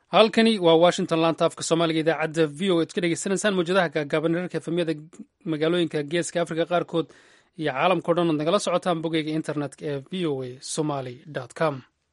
halkani waa washington laanta afka soomaaliga idaacadda v o ad ka dhegeysanaysaan mawjadaha gaagaaban herarka efemyada magaalooyinka geeska africa qaarkood iyo caalamkao dhan ood nagala socotaan bogeyga internetka ee v o a somaly com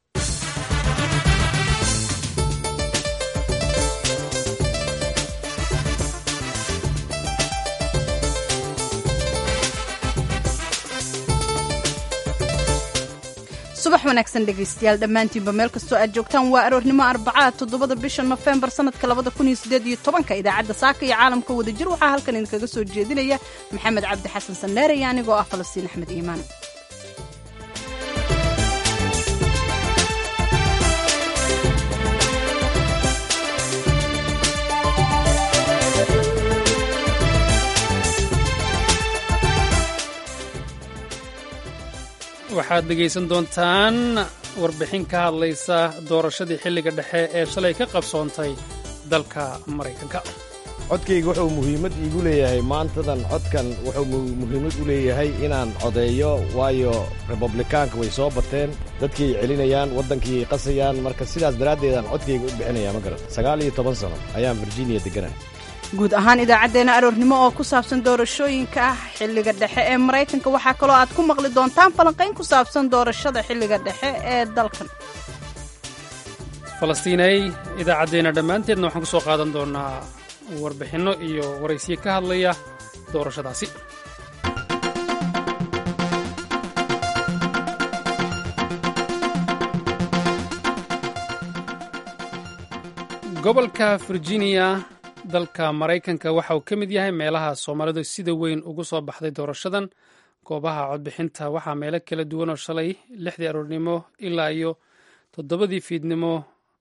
subax wanaagsan dhegaystayaal dhammaantiinba meel kastoo aad joogtaan waa aroornimo arbacaa toddobada bisha nofembar sannadka labada kun iyo siddeed iyo tobanka idaacadda saaka iyo caalamka wadajir waxaa halkan idinkaga soo jeedinaya maxamed cabdi xasan sanneere iyo anigoo ah falastiin axmed iimaan waxaad dhegaysan doontaan warbixin ka hadlaysa doorashadii xilliga dhexe ee shalay ka qabsoontay dalka maraykanka codkayga wuxuu muhiimad iigu leeyahay maantadan codkan wuxuu muhiimad u leeyahay inaan codeeyo waayo republikaanka way soo bateen dadkiiay celinayaan waddankiiay qasayaan marka sidaas daraaddeedaan codkayga u bixinaya ma garan sagaal iyo toban sano ayaan virginia degganahay guud ahaan idaacaddeenna aroornimo oo ku saabsan doorashooyinka ah xilliga dhexe ee maraykanka waxaa kaloo aad ku maqli doontaan falanqayn ku saabsan doorashada xilliga dhexe ee dalkan falastiinay idaacaddeenna dhammaanteedna waxaan ku soo qaadan doonaa warbixinno iyo waraysiyo ka hadlaya doorashadaasi gobolka virginia dalka maraykanka waxa uu ka mid yahay meelaha soomaalidu sida weyn ugu soo baxday doorashadan goobaha codbixinta waxaa meelo kala duwan oo shalay lixdii aroornimo ilaa iyo toddobadii fiidnimo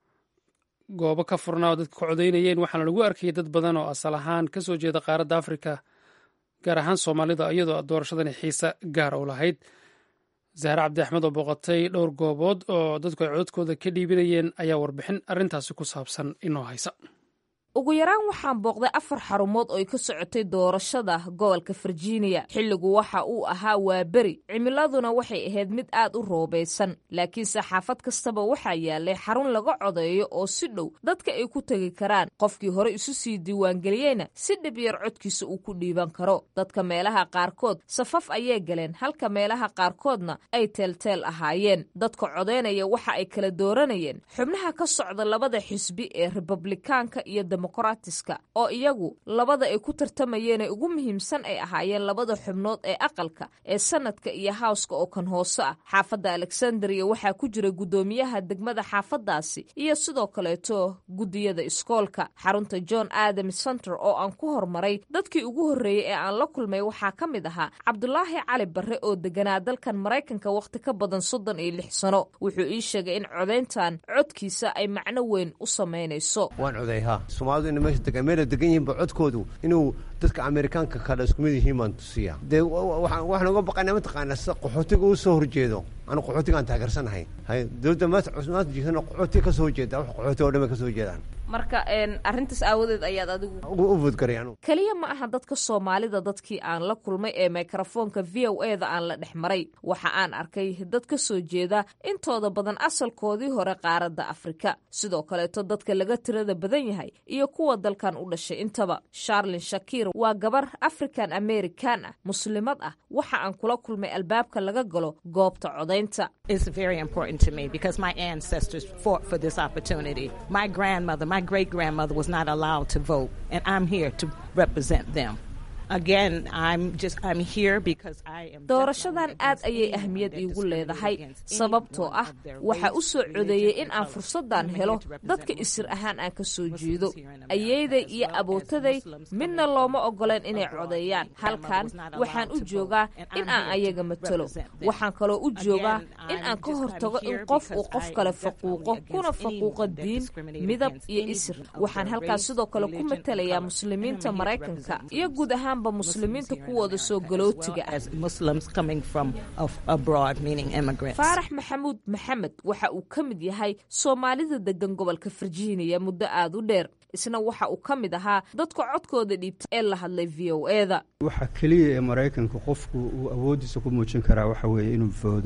goobo ka furnaa oo dadka ka codaynayeen waxaana lagu arkayay dad badan oo asal ahaan ka soo jeeda qaaradda afrika gaar ahaan soomaalida iyadoo doorashadani xiise gaara u lahayd zahre cabdi axmed oo booqatay dhowr goobood oo dadku ay codadkooda ka dhiibinayeen ayaa warbixin arrintaasi ku saabsan inoo haysa ugu yaraan waxaan booqday afar xarumood oo ay ka socotay doorashada gobolka virginia xilligu waxa uu ahaa waa beri cimiladuna waxay ahayd mid aad u roobaysan laakiinse xaafad kastaba waxaa yaalay xarun laga codeeyo oo si dhow dadka ay ku tegi karaan qofkii hore isu sii diiwaangeliyeyna si dhib yar codkiisa uu ku dhiiban karo dadka meelaha qaarkood safaf ayay galeen halka meelaha qaarkoodna ay teelteel ahaayeen dadka codeynaya waxa ay kala dooranayeen xubnaha ka socda labada xisbi ee republikaanka iyo dimuqraatiska oo iyagu labada ay ku tartamayeen ee ugu muhiimsan ay ahaayeen labada xubnood ee aqalka ee sanadka iyo hawska oo kan hoose ah xaafadda alexandria waxaa ku jira guddoomiyaha degmada xaafaddaasi iyo sidoo kaleeto guddiyada iskoolka xarunta john adam center oo aan ku hormaray dadkii ugu horreeyey ee aan la kulmay waxaa ka mid ahaa cabdulaahi cali barre oo deganaa dalkan maraykanka wakhti ka badan soddon iyo lix sano wuxuu ii sheegay in codayntan codkiisa ay macno weyn u samaynayso somaalidu ina meesha degan meela degan yihiinba codkoodu inuu dadka amerikaanka kale isku mid yihiin baan tusiya dee waxaan uga baqaynaa mataqaanaa sida qaxootiga uu soo horjeedo anu qaxootigaan taageersanahay hay dowladda maanta cusmaanta jirtana qaxootiga ka soo horjeeda wax qaxooti oo dhan bay ka soo jeedaan marka arrintaas aawadeed ayaad adigu u vodgaray anugu keliya ma aha dadka soomaalida dadkii aan la kulmay ee mikrofoonka v o e da aan la dhex maray waxa aan arkay dad ka soo jeeda intooda badan asalkoodii hore qaaradda afrika sidoo kaleeto dadka laga tirada badan yahay iyo kuwa dalkan u dhashay intaba sharlin shakiir waa gabar african american ah muslimad ah waxa aan kula kulmay albaabka laga galo goobta codaynta my great grandmother was not allowed to vote, and I'm here to represent them. Again, I'm just I'm here because I am doorashadan aad ayay ahmiyad iigu leedahay sababtoo ah waxa u soo codeeyey in aan fursaddan helo dadka isir ahaan aan ka soo jeedo ayeyday iyo abootaday midna looma ogoleen inay codeeyaan halkan waxaan u joogaa in aan ayaga matalo waxaan kaloo u joogaa in aan ka hortago in qof uu qof kale faquuqo kuna faquuqo diin midab iyo isir waxaan halkaas sidoo kale ku matalayaa muslimiinta maraykanka iyo guud ahaan muslimiinta kuwooda soo galootiga faarax maxamuud maxamed waxa uu ka mid yahay soomaalida degan gobolka virginia muddo aad u dheer isna waxa uu ka mid ahaa dadka codkooda dhiibta ee la hadlay v o e da waxa keliya ee maraykanka qofku uu awooddiisa ku muujin karaa waxa weeye inuu foodo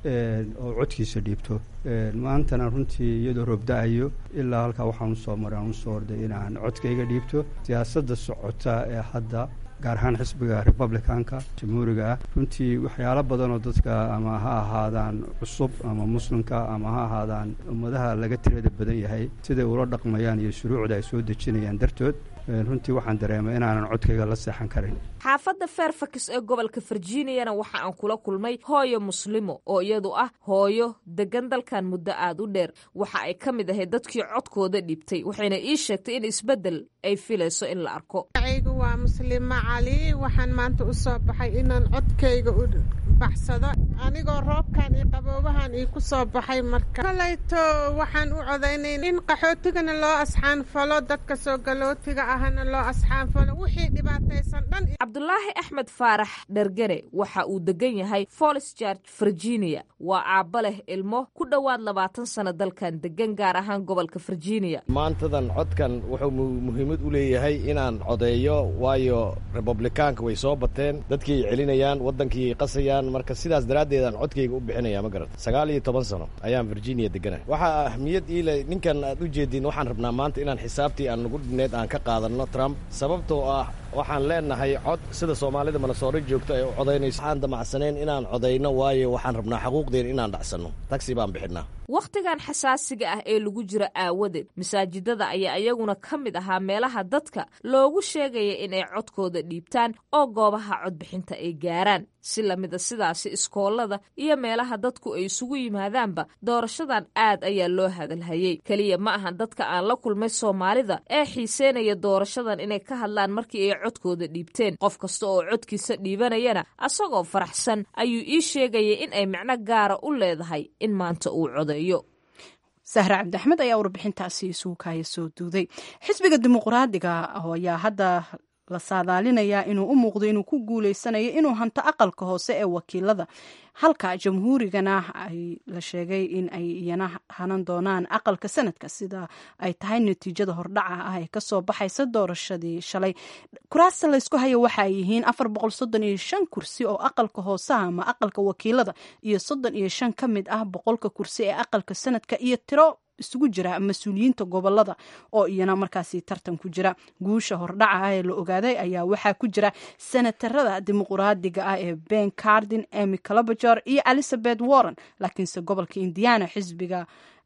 oo codkiisa dhiibto maantana runtii iyadoo roobda-ayo ilaa halkaa waxaan usoo maray aan usoo orday inaan codkayga dhiibto siyaasadda socota ee hadda gaar ahaan xisbiga republicanka jamhuuriga ah runtii waxyaalo badan oo dadka ama ha ahaadaan cusub ama muslimka ama ha ahaadaan ummadaha laga tirada badan yahay siday ula dhaqmayaan iyo shuruucda ay soo dejinayaan dartood runtii waxaan dareemay inaanan codkayga la seexan karin xaafadda fairfax ee gobolka virginiana waxa aan kula kulmay hooyo muslimo oo iyadu ah hooyo degan dalkan muddo aad u dheer waxa ay ka mid ahayd dadkii codkooda dhibtay waxayna ii sheegtay in isbeddel ay filayso in la arko aygu waa muslimo cali waxaan maanta u soo baxay inaan codkayga u baxsado anigoo roobkan iyo qaboobahan ii ku soo baxay marka kolayto waxaan u codaynay in qaxootigana loo asxaanfalo dadka soo galootiga ahna loo asxaanfalo wixii dhibaataysan dhan cabdulaahi axmed faarax dhergere waxa uu degan yahay folis george virginia waa aabba leh ilmo ku dhowaad labaatan sano dalkan degan gaar ahaan gobolka virginia maantadan codkan wuxuu muhiimad u leeyahay inaan codeeyo waayo republikaanka way soo bateen dadkii celinayaan waddankii qasayaan marka sidaas daraaddeed aan codkayga u bixinaya ma garata sagaal iyo toban sano ayaan virginia deganay waxaa ahmiyad iile ninkan aad u jeediin waxaan rabnaa maanta inaan xisaabtii aan nagu dhineed aan ka qaadanno trump sababtoo ah waxaan leenahay cod sida soomaalida manasooro joogto ay u codaynayso waxaan damacsanayn inaan codayno waayo waxaan rabnaa xaquuqdeen inaan dhacsanno tagsi baan bixinnaa wakhtigan xasaasiga ah ee lagu jiro aawadeed masaajidada ayaa iyaguna ka mid ahaa meelaha dadka loogu sheegaya inay codkooda dhiibtaan oo goobaha codbixinta ay gaaraan si lamida sidaasi iskoolada iyo meelaha dadku ay isugu yimaadaanba doorashadan aad ayaa loo hadalhayey keliya ma ahan dadka aan la kulmay soomaalida ee xiiseynaya doorashadan inay ka hadlaan markii ay codkooda dhiibteen qof kasta oo codkiisa dhiibanayana asagoo faraxsan ayuu ii sheegaya in ay micno gaara u leedahay in maanta uu codeeyo sahre cabdiaxmed ayaa warbixintaasi isugu kaaya soo duuday xisbiga dimuqraadiga ayaa hadda la saadaalinayaa inuu u muuqdo inuu ku guuleysanayo inuu hanto aqalka hoose ee wakiilada halka jamhuurigana ay la sheegay in ay iyana hanan doonaan aqalka sanadka sida ay tahay natiijada hordhaca ah ee kasoo baxaysa doorashadii shalay kuraasta laysku haya waxa ay yihiin afar boqol soddon iyo shan kursi oo aqalka hooseha ama aqalka wakiilada iyo soddon iyo shan ka mid ah boqolka kursi ee aqalka sanadka iyo tiro isugu jira mas-uuliyiinta gobolada oo iyana markaasi tartan ku jira guusha hordhaca ah ee la ogaaday ayaa waxaa ku jira senatarada dimuqraadiga ah ee ben cardin emy calabajor iyo elizabeth warren laakiinse gobolka indiana xisbiga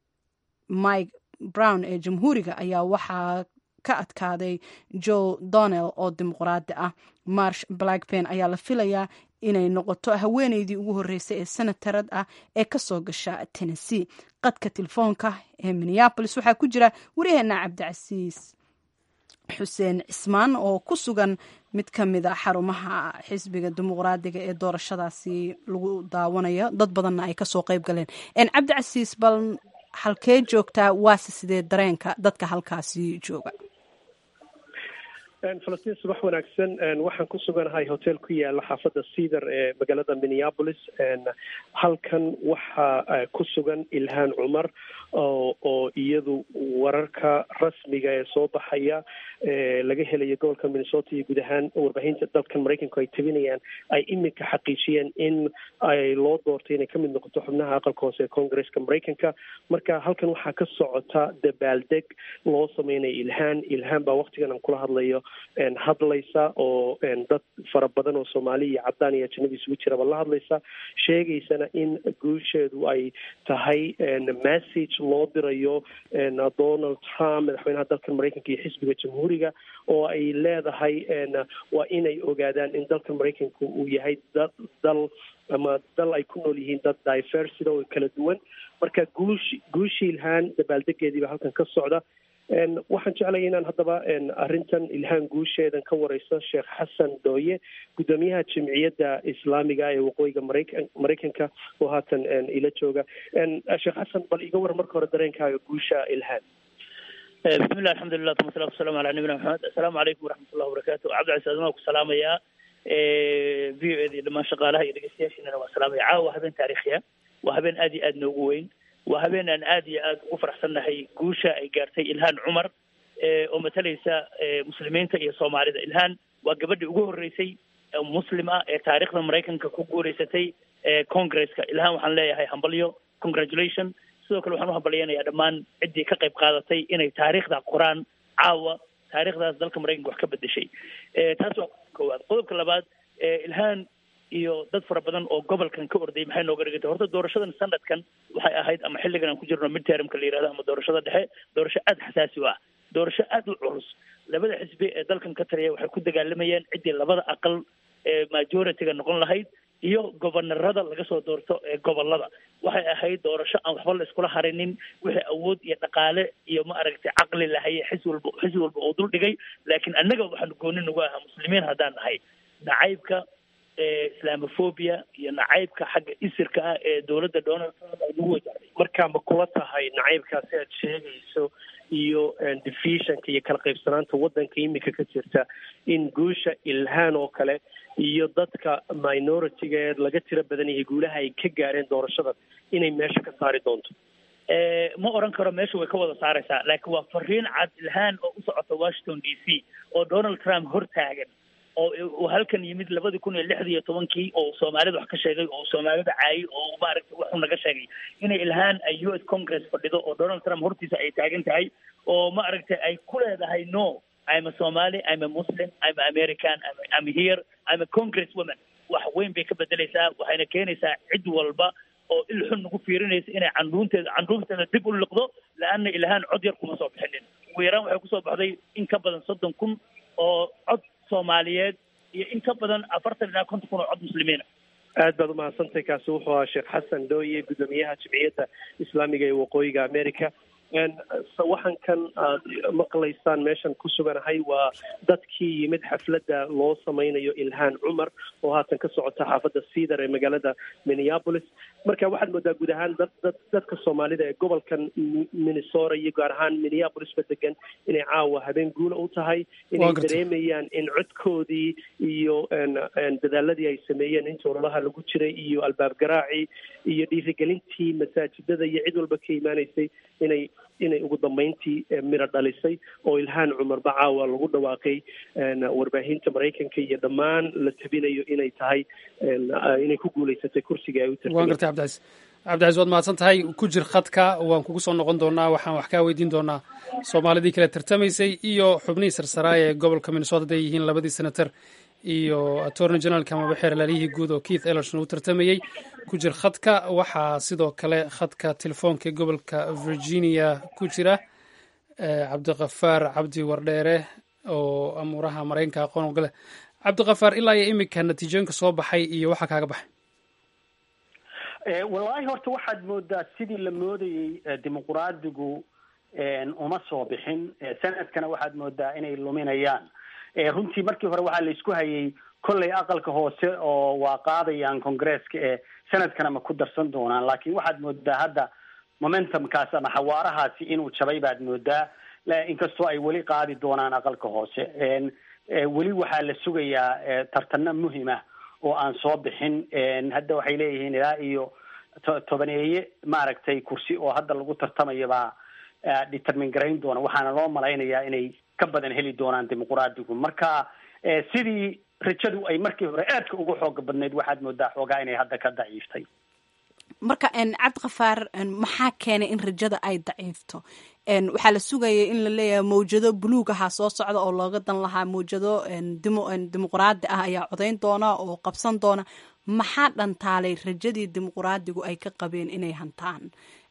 mike brown ee jamhuuriga ayaa waxaa ka adkaaday joe donell oo dimuqraadi ah marsh blackpen ayaa la filayaa inay noqoto haweeneydii ugu horreysay ee senatarad ah ee kasoo gasha tennessee qadka telefoonka ee minneabolis waxaa ku jira waryaheena cabdicasiis xuseen cismaan oo ku sugan mid ka mid a xarumaha xisbiga dimuqraadiga ee doorashadaasi lagu daawanayo dad badanna ay kasoo qeyb galeen cabdicasiis bal halkee joogtaa waase sidee dareenka dadka halkaasi jooga falastiin subax wanaagsan waxaan ku suganahay hotel ku yaala xaafadda cedar ee magaalada minneapolis halkan waxaa ku sugan ilhaan cumar oo iyadu wararka rasmiga ee soo baxaya laga helaya gobolka minnesota iyo guud ahaan warbaahinta dalkan maraykanku ay tabinayaan ay iminka xaqiijiyeen in ay loo doortay inay kamid noqoto xubnaha aqalka hoose ee congresska maraykanka marka halkan waxaa ka socota dabaaldeg loo sameynaya ilhaan ilhaan baa waktigan aan kula hadlayo hadlaysa oo dad fara badan oo soomaali iyo cadaan iyo ajanabi isugu jiraba la hadlaysa sheegaysana in guusheedu ay tahay message loo dirayo donald trump madaxweynaha dalkan maraykanka iyo xisbiga jamhuuriga oo ay leedahay waa inay ogaadaan in dalkan maraykanka uu yahay dad dal ama dal ay ku nool yihiin dad diversity oo kala duwan marka guush guushi ilhaan dabaaldegeediiba halkan ka socda waxaan jeclaya inaan haddaba arrintan ilhaan guusheedan ka wareyso sheekh xasan dooye guddoomiyaha jimciyadda islaamiga ee waqooyiga maraykan maraykanka oo haatan ila jooga sheekh xasan bal iga war marka hore dareenkaaga guusha ilhaan bismillah alxamdulilah tuma salatu wasalamu ala nabiyina maxamed assalaamu calaykum waraxmat ullahi wabarakatu cabdicasiis admaa ku salaamayaa v o eda iyo dhamaan shaqaalaha iyo dhegeystayaashiinana waa salaamaya caawa waa habeen taariikhiya waa habeen aad iyo aad noogu weyn waa habeen aan aad iyo aad ugu faraxsannahay guusha ay gaartay ilhaan cumar oo matalaysa muslimiinta iyo soomaalida ilhaan waa gabadhii ugu horreysay muslim ah ee taariikhda maraykanka ku guuleysatay congresska ilhaan waxaan leeyahay hambalyo congratulation sidoo kale waxaan u hambalyeynayaa dhammaan ciddii ka qayb qaadatay inay taariikhda qoraan caawa taariikhdaas dalka maraykanka wax ka bedeshay taas waa koowaad qodobka labaad ilhaan iyo dad fara badan oo gobolkan ka ordayay maxay nooga dhigantay horta doorashadan sanadkan waxay ahayd ama xilligan aan ku jirno midtermka la yihahdo ama doorashada dhexe doorasho aada xasaasi u ah doorasho aada u culus labada xisbi ee dalkan ka taliya waxay ku dagaalamayeen ciddii labada aqal ee majority-ga noqon lahayd iyo gobonarada laga soo doorto ee gobolada waxay ahayd doorasho aan waxba la iskula harinin wixii awood iyo dhaqaale iyo ma aragtay caqli lahaye xis walba xis walba oo dul dhigay laakiin annaga waxaanu gooni nagu ahaa muslimiin haddaan nahay nacaybka islamophobia iyo nacaybka xagga isirka ah ee dowladda donald trump ay nagu wajahday markaa ma kula tahay nacaybkaasi aad sheegayso iyo divisionka iyo kala qaybsanaanta waddanka imika ka jirta in guusha ilhaan oo kale iyo dadka minority-ga ee laga tiro badan yahay guulaha ay ka gaareen doorashadan inay meesha ka saari doonto ma oran karo meesha way ka wada saaraysaa laakiin waa fariin cad ilhaan oo u socota washington d c oo donald trump hortaagan oo uu halkan yimid labadii kun iyo lixdii iyo tobankii oo soomaalida wax ka sheegay oo soomaalida caayay oo maaragtay waxuu naga sheegay inay ilhaan ay u s congress fadhido oo donald trump hortiisa ay taagan tahay oo maaragtay ay ku leedahay no I'm a Somali, I'm a Muslim, I'm a American, I'm, I'm here, I'm a congresswoman. wax weyn bay ka bedelaysaa waxayna keenaysaa cid walba oo il xun nagu fiirinaysa inay candhuunteeda candhuunteeda dib u liqdo la-anna ilhaan cod yar kuma soo bixinin ugu yaraan waxay kusoo baxday in ka badan soddon kun oo cod soomaaliyeed iyo in ka badan afartan ilaa konton kun oo cod muslimiina aad baad umahadsantahay kaasi wuxuu ahaa sheekh xasan dooye guddoomiyaha jimciyadda islaamiga ee waqooyiga america sawaxankan aad maqlaysaan meeshan ku suganahay waa dadkii yimid xafladda loo samaynayo ilhaan cumar oo haatan ka socota xaafadda cedar ee magaalada minneapolis marka waxaad moodaa guud ahaan dad dad dadka soomaalida ee gobolkan minnesota iyo gaar ahaan minneapolisba degan inay caawa habeen guula u tahay inay dareemayaan in codkoodii iyo dadaaladii ay sameeyeen inta ololaha lagu jiray iyo albaab garaacii iyo dhiirigelintii masaajidada iyo cid walba ka imaanaysay inay inay ugu dambeyntii miro dhalisay oo ilhaan cumarba caawa lagu dhawaaqay warbaahinta maraykanka iyo dhammaan la tabinayo inay tahay inay ku guulaysatay kursiga ay u waan gartay cabdicaiis cabdicaiis waad mahadsan tahay ku jir khadka waan kugu soo noqon doonaa waxaan wax kaa weydiin doonaa soomaalidii kale tartamaysay iyo xubnihii sarsaraaya ee gobolka minnesota haday yihiin labadii senator iyo attorney generalka amaba xeerlaaliyihii guud oo keith ellerson uu tartamayey ku jir khadka waxaa sidoo kale khadka telefoonka ee gobolka virginia ku jira cabdikafaar cabdi wardheere oo amuuraha maraykanka aqoon ogale cabdikafaar ilaa iyo iminka natiijooyinka soo baxay iyo waxaa kaaga baxay wallaahi horta waxaad moodaa sidii la moodayey dimuquraadigu uma soo bixin sanadkana waxaad moodaa inay luminayaan runtii markii hore waxaa la isku hayay kollay aqalka hoose oo waa qaadayaan congresska ee sanadkana ma ku darsan doonaan laakiin waxaad moodaa hadda momentumkaas ama xawaarahaasi inuu jabay baad moodaa inkastoo ay weli qaadi doonaan aqalka hoose weli waxaa la sugayaa tartano muhima oo aan soo bixin hadda waxay leeyihiin ilaa iyo tobaneeye maaragtay kursi oo hadda lagu tartamayo baa determin garayn doona waxaana loo malaynayaa inay ka badan heli doonaan dimuquraadigu marka sidii rajadu ay markii hore aadka ugu xooga badnayd waxaad moodaa xoogaa inay hadda ka daciiftay marka cabdikafaar maxaa keenay in rajada ay daciifto waxaa la sugayay in la leeyahay mawjado buluug ahaa soo socda oo looga dan lahaa mawjado dimuquraadi ah ayaa codayn doona oo qabsan doona maxaa dhantaalay rajadii dimuquraadigu ay ka qabeen inay hantaan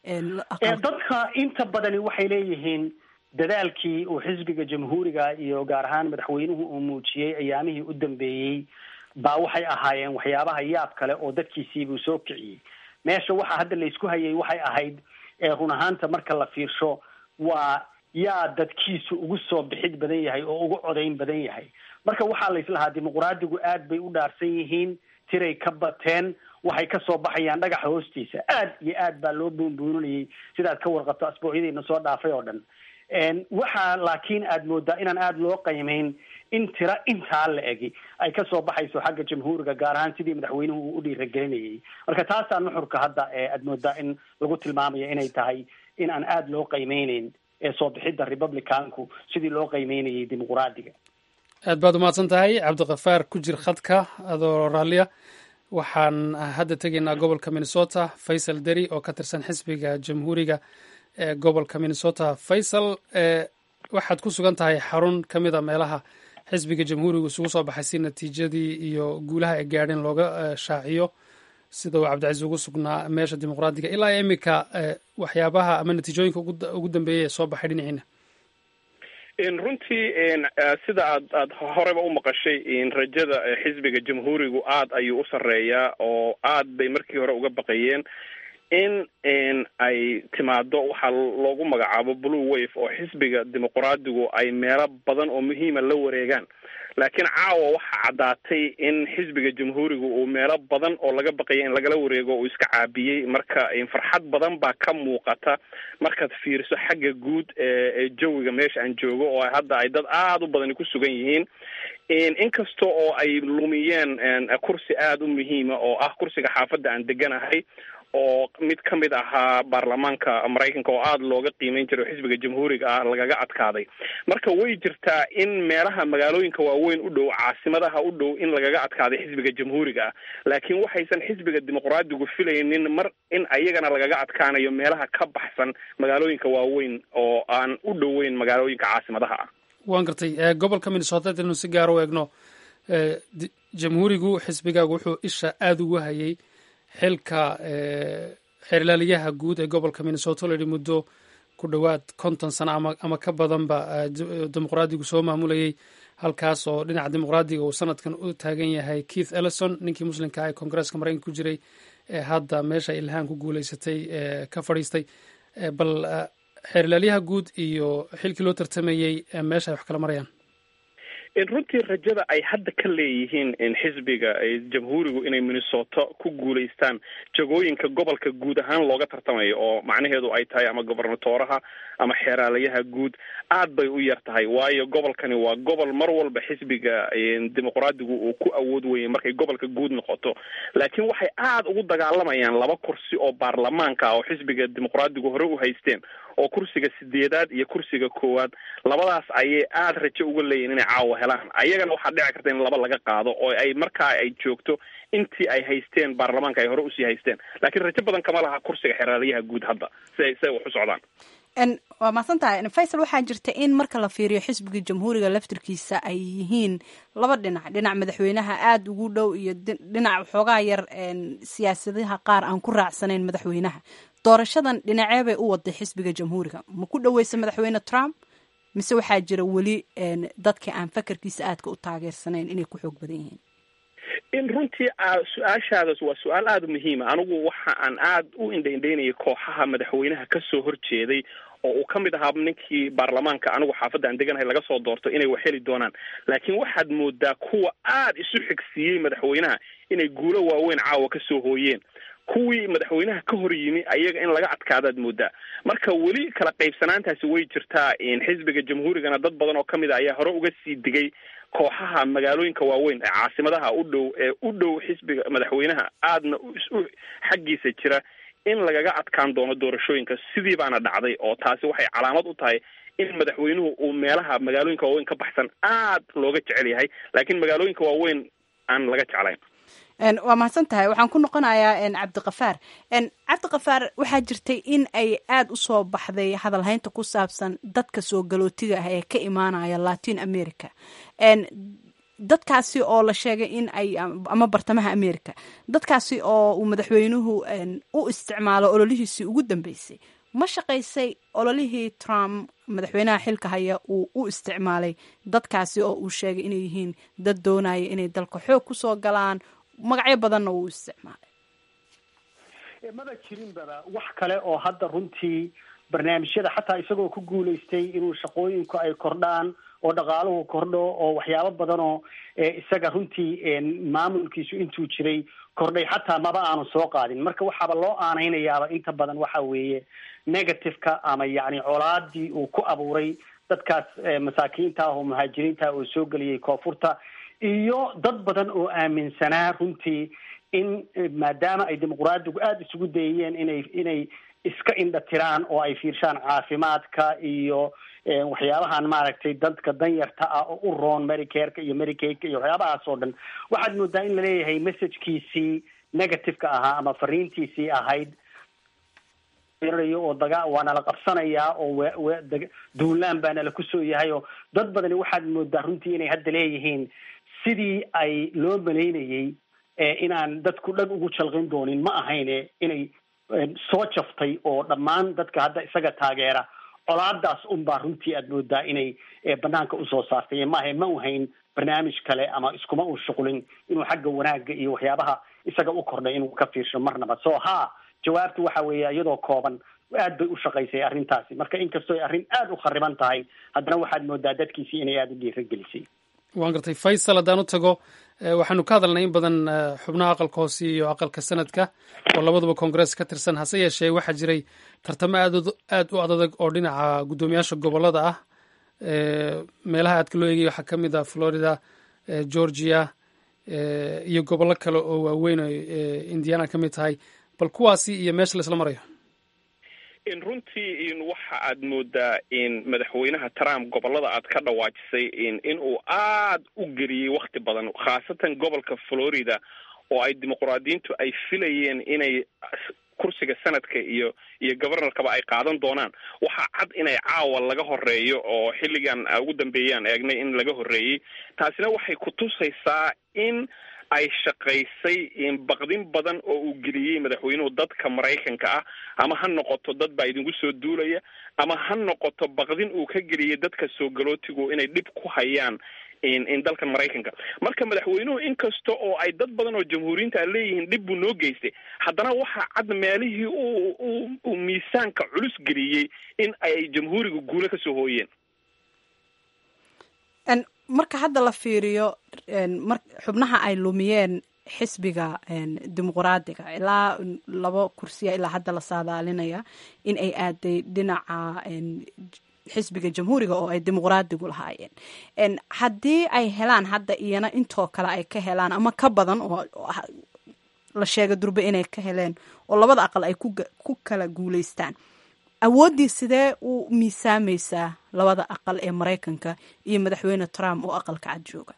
dadka inta badani waxay leeyihiin dadaalkii uu xisbiga jamhuuriga iyo gaar ahaan madaxweynuhu uu muujiyey ayaamihii u dambeeyey baa waxay ahaayeen waxyaabaha yaab kale oo dadkiisiibuu soo kiciyey meesha waxa hadda la isku hayay waxay ahayd run ahaanta marka la fiirsho waa yaa dadkiisu ugu soo bixid badan yahay oo ugu codayn badan yahay marka waxaa la islahaa dimuquraadigu aad bay u dhaarsan yihiin tiray ka bateen waxay kasoo baxayaan dhagaxa hoostiisa aad iyo aad baa loo buunbuuninayay sidaad ka warqabto asbuucyadiina soo dhaafay oo dhan waxaa laakiin aad moodaa inaan aada loo qiimeyn in tira intaa la egi ay kasoo baxayso xagga jamhuuriga gaar ahaan sidii madaxweynuhu uu u dhiiragelinayay marka taasaa nuxurka hadda aad moodaa in lagu tilmaamayo inay tahay in aan aada loo qiimeyneyn soo bixidda republicanku sidii loo qiimeynayay dimuquraadiga aad baad umahadsan tahay cabdikafaar ku jir khadka adoo raalliya waxaan hadda tegaynaa gobolka minnesota faysal deri oo ka tirsan xisbiga jamhuuriga ee gobolka minnesota faysal waxaad ku sugan tahay xarun ka mid a meelaha xisbiga jamhuuriga isugu soo baxay si natiijadii iyo guulaha ay gaadheen looga shaaciyo sida uu cabdicasiis ugu sugnaa meesha dimuqraadiga ilaa iminka waxyaabaha ama natiijooyinka ugu dambeeyay ee soo baxay dhinaciina runtii sida aad aad horeba u maqashay rajada xisbiga jamhuurigu aad ayuu u sarreeyaa oo aad bay markii hore uga baqayeen in ay timaado waxaa loogu magacaabo blue wave oo xisbiga dimuqraadigu ay meelo badan oo muhiima la wareegaan laakiin caawa waxaa caddaatay in xisbiga jamhuuriga uu meelo badan oo laga baqaya in lagala wareego uu iska caabiyey marka farxad badan baa ka muuqata markaad fiiriso xagga guud ee jawiga meesha aan joogo oo hadda ay dad aada u badani ku sugan yihiin inkasta oo ay lumiyeen kursi aada u muhiima oo ah kursiga xaafadda aan deganahay oo mid ka mid ahaa baarlamaanka maraykanka oo aada looga qiimeyn jiray oo xisbiga jamhuuriga ah lagaga adkaaday marka way jirtaa in meelaha magaalooyinka waaweyn u dhow caasimadaha u dhow in lagaga adkaaday xisbiga jamhuuriga ah laakiin waxaysan xisbiga dimuqraadigu filaynin mar in ayagana lagaga adkaanayo meelaha ka baxsan magaalooyinka waaweyn oo aan u dhoweyn magaalooyinka caasimadaha ah waan gartay gobolka minnesota hadaynu si gaar u eegno jamhuurigu xisbigaagu wuxuu isha aada ugu hayay xilka xeerlaaliyaha guud ee gobolka minnesota la yidhi muddo ku dhowaad konton sano ama ama ka badanba dimuqraadigu soo maamulayay halkaas oo dhinaca dimuqraadiga uu sanadkan u taagan yahay keith ellison ninkii muslimka ee koongareeska maraykanka ku jiray ee hadda meesha ilhaan ku guuleysatay ka fadhiistay bal xeerlaalyaha guud iyo xilkii loo tartamayey meesha ay wax kala marayaan runtii rajada ay hadda ka leeyihiin xisbiga jamhuurigu inay minnesota ku guulaystaan jagooyinka gobolka guud ahaan looga tartamayo oo macnaheedu ay tahay ama gobernatoraha ama xeeraalayaha guud aad bay u yar tahay waayo gobolkani waa gobol mar walba xisbiga dimuqraadigu uu ku awood weyay markay gobolka guud noqoto laakiin waxay aada ugu dagaalamayaan laba kursi oo baarlamaanka ah oo xisbiga dimuqraadigu hore u haysteen oo kursiga sideedaad iyo kursiga koowaad labadaas ayay aada rajo uga leeyihin inay caawa helaan ayagana waxaa dhici karta in laba laga qaado oo ay markaa ay joogto intii ay haysteen baarlamaanka ay hore usii haysteen laakiin rajo badan kama laha kursiga xeraalayaha guud hadda siay siay wax u socdaan waa mahadsan tahay faysal waxaa jirta in marka la fiiriyo xisbiga jamhuuriga laftirkiisa ay yihiin laba dhinac dhinac madaxweynaha aada ugu dhow iyo dhinac waxoogaa yar siyaasadaha qaar aan ku raacsanayn madaxweynaha doorashadan dhinacee bay u waday xisbiga jamhuuriga ma ku dhoweysa madaxweyne trump mise waxaa jira weli dadka aan fakarkiisa aadka u taageersanayn inay ku xoog badan yihiin in runtii su-aashaadaas waa su-aal aada u muhiima anigu waxa aan aada u indhaindhaynayay kooxaha madaxweynaha kasoo horjeeday oo uu ka mid ahaa ninkii baarlamaanka anigu xaafadda aan deganahay laga soo doorto inay wax heli doonaan laakiin waxaad moodaa kuwa aada isu xigsiiyey madaxweynaha inay guulo waaweyn caawa kasoo hooyeen kuwii madaxweynaha ka hor yimi ayaga in laga adkaadaad moodaa marka weli kala qaybsanaantaasi way jirtaa xisbiga jamhuurigana dad badan oo kamid a ayaa hore uga sii digay kooxaha magaalooyinka waaweyn ee caasimadaha u dhow ee u dhow xisbiga madaxweynaha aadna u xaggiisa jira in lagaga adkaan doono doorashooyinka sidii baana dhacday oo taasi waxay calaamad u tahay in madaxweynuhu uu meelaha magaalooyinka waaweyn ka baxsan aad looga jecel yahay laakiin magaalooyinka waaweyn aan laga jeclayn waa mahadsan tahay waxaan ku noqonayaa cabdiqafaar cabdiqafaar waxaa jirtay in ay aada u soo baxday hadalhaynta ku saabsan dadka soo galootiga ah ee ka imaanaya latin america dadkaasi oo la sheegay in ay ama bartamaha america dadkaasi oo uu madaxweynuhu u isticmaalo ololihiisii ugu dambeysay ma shaqaysay ololihii trump madaxweynaha xilka haya uu u isticmaalay dadkaasi oo uu sheegay inay yihiin dad doonaya inay dalka xoog kusoo galaan magacyo badanna uu isticmaalay maba jirinbaba wax kale oo hadda runtii barnaamijyada xataa isagoo ku guulaystay inuu shaqooyinku ay kordhaan oo dhaqaaluhu kordho oo waxyaabo badan oo isaga runtii maamulkiisu intuu jiray kordhay xataa maba aanu soo qaadin marka waxaaba loo aanaynayaaba inta badan waxa weeye negativeka ama yacni colaadii uu ku abuuray dadkaas masaakiinta ah oo muhaajiriinta ah oo soo geliyay koonfurta iyo dad badan oo aaminsanaa runtii in maadaama ay dimuqraadigu aada isugu dayayeen inay inay iska indha tiraan oo ay fiirshaan caafimaadka iyo waxyaabahan maaragtay dadka danyarta ah oo u roon medicareka iyo medicateka iyo waxyaabahaas oo dhan waxaad moodaa in laleeyahay messagekiisii negativeka ahaa ama fariintiisii ahayd oo daga waa nala qabsanayaa oo w duulaan baa nala kusoo yahay oo dad badani waxaad moodaa runtii inay hadda leeyihiin sidii ay loo malaynayey inaan dadku dhag ugu jalqin doonin ma ahayne inay soo jaftay oo dhammaan dadka hadda isaga taageera colaadaas unbaa runtii aad moodaa inay banaanka usoo saartay maaha ma uhayn barnaamij kale ama iskuma uu shuqlin inuu xagga wanaagga iyo waxyaabaha isaga u kordhay inuu ka fiirsho marnaba so ha jawaabtu waxa weeye iyadoo kooban aad bay u shaqaysay arrintaasi marka inkastoo ay arrin aada u khariban tahay haddana waxaad moodaa dadkiisii inay aada u dhiiragelisay waan gartay faysal haddaan u tago waxaanu ka hadalnay in badan xubnaha aqalka hoose iyo aqalka sanadka oo labaduba koongarees ka tirsan hase yeeshee waxaa jiray tartamo aad aad u adadag oo dhinaca guddoomiyaasha gobolada ah meelaha aadka loo eegaya waxaa ka mid ah florida georgia iyo gobollo kale oo waaweyn oo indiana ka mid tahay bal kuwaasi iyo meesha la isla marayo in runtii in waxa aad moodaa in madaxweynaha trump gobolada aad ka dhawaajisay in in uu aad u geliyey wakti badan khaasatan gobolka florida oo ay dimuqraadiyiintu ay filayeen inay kursiga sanadka iyo iyo governorkaba ay qaadan doonaan waxaa cad inay caawa laga horeeyo oo xilligan ugu dambeeyaan eegnay in laga horreeyey taasina waxay ku tusaysaa in ay shaqaysay baqdin badan oo uu geliyey madaxweynuhu dadka maraykanka ah ama ha noqoto dad baa idinku soo duulaya ama ha noqoto baqdin uu ka geliyey dadka soo galootigu inay dhib ku hayaan in dalkan maraykanka marka madaxweynuhu inkasta oo ay dad badan oo jamhuuriyiinta leeyihiin dhib buu noo geystay haddana waxaa cad meelihii uu uu miisaanka culus geliyey in ay jamhuuriga guulo kasoo hooyeen marka hadda la fiiriyo xubnaha ay lumiyeen xisbiga dimuqraadiga ilaa laba kursiya ilaa hadda la saadaalinaya in ay aaday dhinaca xisbiga jamhuuriga oo ay dimuqraadigu lahaayeen haddii ay helaan hadda iyana intoo kale ay ka helaan ama ka badan oo la sheega durbe inay ka heleen oo labada aqal ay ku kala guuleystaan awooddii sidee u miisaamaysaa labada aqal ee maraykanka iyo madaxweyne trump oo aqalka cad jooga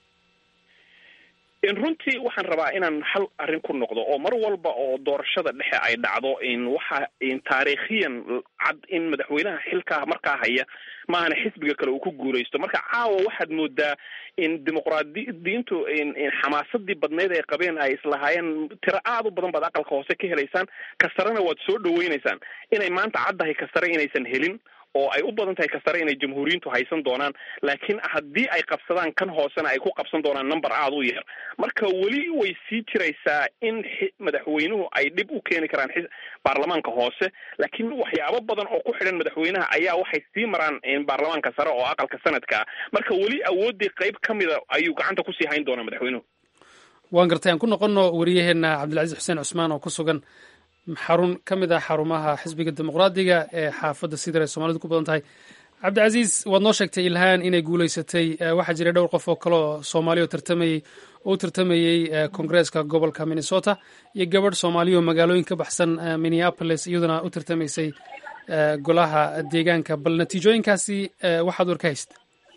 in runtii waxaan rabaa inaan hal arrin ku noqdo oo mar walba oo doorashada dhexe ay dhacdo in waxa in taariikhiyan cad in madaxweynaha xilkaa markaa haya maahana xisbiga kale uu ku guulaysto marka caawa waxaad moodaa in dimuqraadiyiintu xamaasadii badneyd ay qabeen ay islahaayeen tiro aada u badan baad aqalka hoose ka helaysaan kastarena waad soo dhaweynaysaan inay maanta caddahay kastare inaysan helin oo ay u badan tahay kastare inay jamhuuriyiintu haysan doonaan laakiin haddii ay qabsadaan kan hoosena ay ku qabsan doonaan number aada u yar marka weli way sii jiraysaa in madaxweynuhu ay dhib u keeni karaan baarlamaanka hoose laakiin waxyaabo badan oo ku xidhan madaxweynaha ayaa waxay sii maraan baarlamaanka sare oo aqalka sanadka ah marka weli awooddii qayb ka mida ayuu gacanta kusii hayn doonaa madaxweynuhu waan gartay aan ku noqono wariyaheena cabdilcaziz xuseen cusmaan oo ku sugan xarun ka mid ah xarumaha xisbiga dimuqraadiga ee xaafadda sidar ay soomaalidu ku badan tahay cabdicasiis waad noo sheegtay ilhaan inay guulaysatay waxaa jiray dhowr qof oo kale oo soomaaliya oo tartamayey oo u tartamayey koongareeska gobolka minnesota iyo gabadh soomaaliya oo magaalooyin ka baxsan minneapolis iyaduna u tartamaysay golaha deegaanka bal natiijooyinkaasi waxaad war ka haysta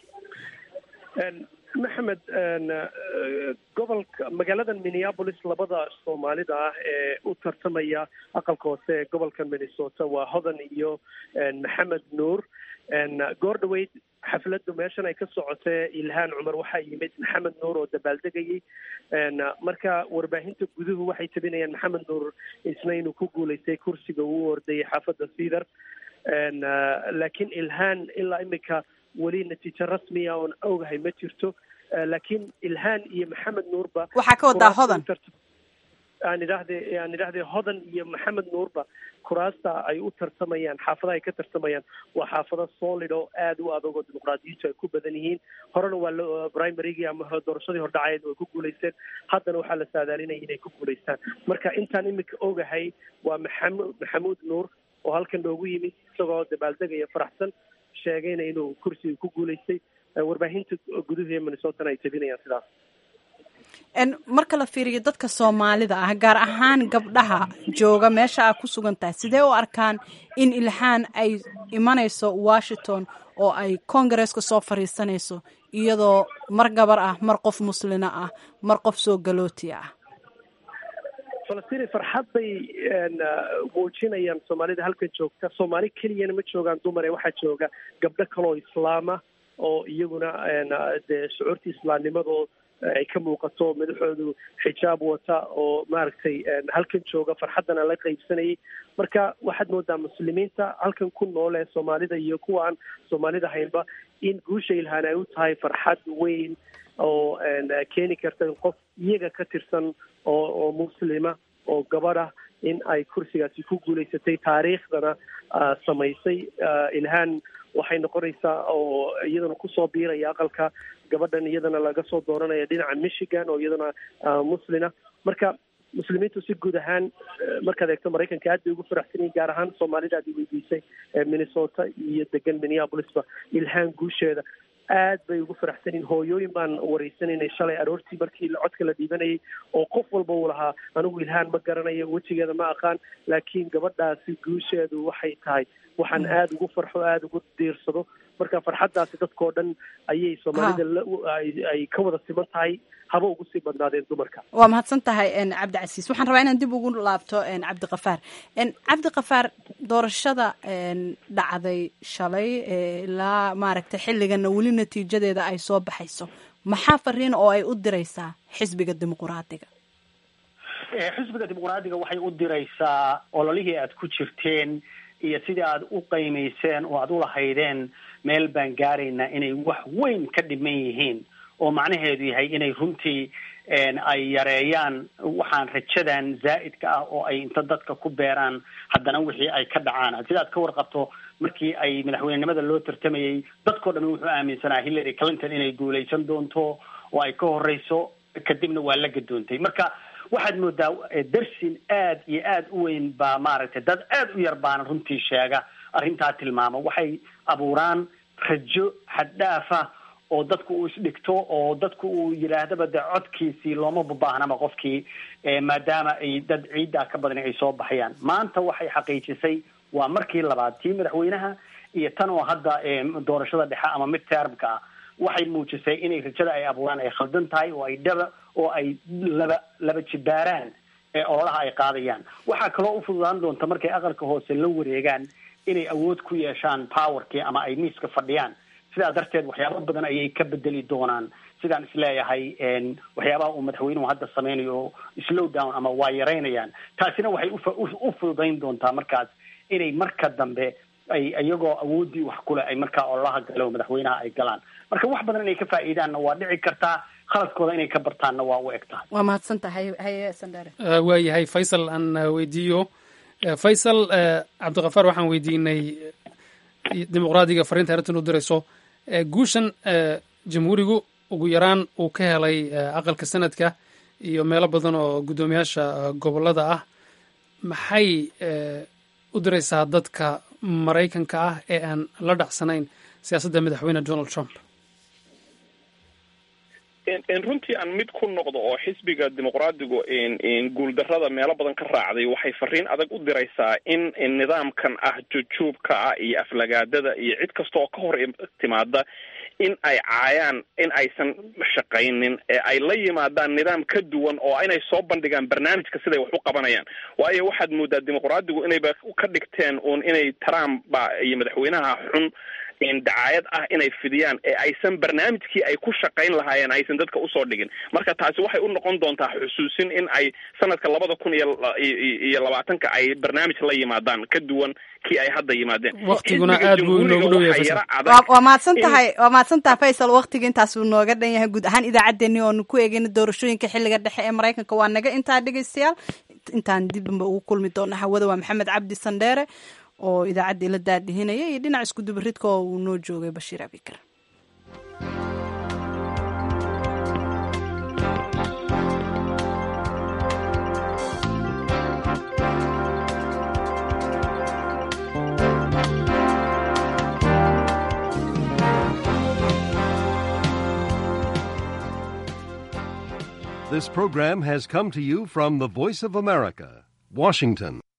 maxamed gobolka magaalada minneapolis labada soomaalida ah ee u tartamaya aqalka hoose ee gobolka minnesota waa hodan iyo maxamed nuur goor dhaweyd xafladdu meeshan ay ka socotee ilhaan cumar waxaa yimid maxamed nuur oo dabaaldegayay marka warbaahinta guduhu waxay tabinayaan maxamed nuur isna inuu ku guulaystay kursiga uu ordayay xaafadda cedar laakiin ilhaan ilaa imika weli natiijo rasmiya oon ogahay ma jirto laakiin ilhaan iyo maxamed nuurba waxaa ka wadaa hodan aan idhaahde aan idhahdee hodan iyo maxamed nuurba kuraasta ay u tartamayaan xaafadaha ay ka tartamayaan waa xaafado solid oo aada u adag oo dimuqraadiyiintu ay ku badan yihiin horena waa la primarygii ama doorashadii hordhacayeed way ku guulaysteen haddana waxaa la saadaalinaya inay ku guulaystaan marka intaan imika ogahay waa maxamud maxamuud nuur oo halkan noogu yimid isagoo dabaaldegaya faraxsan sheegayna inuu kursiga ku guulaystay warbaahinta guduhu ee minnesotana ay tabinayaan sidaas marka la fiiriyo dadka soomaalida ah gaar ahaan gabdhaha jooga meesha aa ku sugan tahay sidee u arkaan in ilhaan ay imanayso washington oo ay kongareeska soo fariisanayso iyadoo mar gabar ah mar qof muslina ah mar qof soo galooti ah falastiin farxad bay muujinayaan soomaalida halkan joogta soomaali keliyana ma joogaan dumar ee waxaa jooga gabdho kaloo islaama oo iyaguna dee shucuurtii islaamnimadoo ay ka muuqato madaxoodu xijaab wata oo maaragtay halkan jooga farxaddana la qaybsanayay marka waxaad moodaa muslimiinta halkan ku nool ee soomaalida iyo kuwa aan soomaalida haynba in guusha ilhaan ay u tahay farxad weyn oo keeni karta in qof iyaga ka tirsan oo oo muslima oo gabadha in ay kursigaasi ku guulaysatay taariikhdana samaysay ilhaan waxay noqonaysaa oo iyadana kusoo biiraya aqalka gabadhan iyadana laga soo dooranaya dhinaca michigan oo iyadana muslina marka muslimiintu si guud ahaan markaad eegto maraykanka aad bay ugu faraxsan yihin gaar ahaan soomaalida aad weydiisay minnesota iyo degan minneapolisba ilhaan guusheeda aad bay ugu faraxsan yihin hooyooyin baan wareysanaynay shalay aroortii markii codka la dhiibanayay oo qof walba uu lahaa anigu ilhaan ma garanayo wejigeeda ma aqaan laakiin gabadhaasi guusheedu waxay tahay waxaan aada ugu farxo aada ugu diirsado marka farxaddaasi dadkao dhan ayay soomaalida ay ka wada siman tahay haba ugu sii badnaadeen dumarka waa mahadsan tahay cabdicasiis waxaan rabaa inaan dib ugu laabto cabdikafaar cabdikafaar doorashada dhacday shalay ilaa maaragtay xilligana weli natiijadeeda ay soo baxayso maxaa fariin oo ay u diraysaa xisbiga dimuquraadiga xisbiga dimuqraadiga waxay u diraysaa ololihii aad ku jirteen iyo sidii aad u qiimayseen oo aad ulahaydeen meel baan gaaraynaa inay wax weyn ka dhiman yihiin oo macnaheedu yahay inay runtii ay yareeyaan waxaan rajadan zaa'idka ah oo ay inta dadka ku beeraan haddana wixii ay ka dhacaan sidaad ka warqabto markii ay madaxweynenimada loo tartamayay dadkao dhami wuxuu aaminsanaa hillary clinton inay guulaysan doonto oo ay ka horeyso kadibna waa la gadoontay marka waxaad moodaa darsin aad iyo aad u weyn baa maaragtay dad aad u yar baana runtii sheega arrintaa tilmaama waxay abuuraan rajo xaddhaafa oo dadku uu isdhigto oo dadku uu yidhaahdaba de codkiisii looma babaahnaba qofkii maadaama ay dad ciiddaa ka badani ay soo baxayaan maanta waxay xaqiijisay waa markii labaad tii madaxweynaha iyo tan oo hadda doorashada dhexe ama mid termka ah waxay muujisay inay rajada ay abuuraan ay khaldan tahay oo ay dhaba oo ay laba laba jibaaraan ee ololaha ay qaadayaan waxaa kaloo u fududaan doonta markay aqalka hoose la wareegaan inay awood ku yeeshaan powerkii ama ay miiska fadhiyaan sidaa darteed waxyaaba badan ayay ka bedeli doonaan sidaan isleeyahay waxyaabaha uu madaxweynuhu hadda sameynayo slow down ama waa yaraynayaan taasina waxay u fududayn doontaa markaas inay marka dambe ay iyagoo awooddii wax kule ay markaa ololaha galo madaxweynaha ay galaan marka wax badan inay ka faa'iidaanna waa dhici kartaa khaladkooda inay ka bartaanna waa u eg tahay waa mahadsan tahay haye sandare waa yahay faysal aan weydiiyo faysal cabdikafaar waxaan weydiinay dimuqraadiga fariinta arrintan u dirayso guushan jamhuurigu ugu yaraan uu ka helay aqalka sanadka iyo meelo badan oo guddoomiyaasha gobolada ah maxay u diraysaa dadka maraykanka ah ee aan la dhacsanayn siyaasadda madaxweyne donald trump runtii aan mid ku noqdo oo xisbiga dimuqraadigu guuldarada meelo badan ka raacday waxay fariin adag u diraysaa in nidaamkan ah jujuubka ah iyo aflagaadada iyo cid kasta oo ka hor timaada in ay caayaan in aysan shaqaynin ee ay la yimaadaan nidaam ka duwan oo inay soo bandhigaan barnaamijka siday wax u qabanayaan waayo waxaad moodaa dimuqraadigu inayba ka dhigteen uun inay trump ba iyo madaxweynaha xun dacaayad ah inay fidiyaan ee aysan barnaamijkii ay ku shaqayn lahaayeen aysan dadka usoo dhigin marka taasi waxay u noqon doontaa xusuusin in ay sanadka labada kun iyo iyo labaatanka ay barnaamij la yimaadaan ka duwan kii ay hadda yimaadeen waqtiguna aad buu inoogu dhow yahay waa mahadsan tahay waa mahadsan tahay faysal waqtiga intaasuu nooga dhan yahay guud ahaan idaacaddeenii oonu ku eegeyna doorashooyinka xilliga dhexe ee maraykanka waa naga intaa dhegeystayaal intaan dibba ugu kulmi doona hawada waa maxamed cabdi sandheere oo idaacaddii la daadihinaya iyo dhinac isku dubaridka oo uu noo joogay bashiir abikar This program has come to you from the Voice of America, Washington.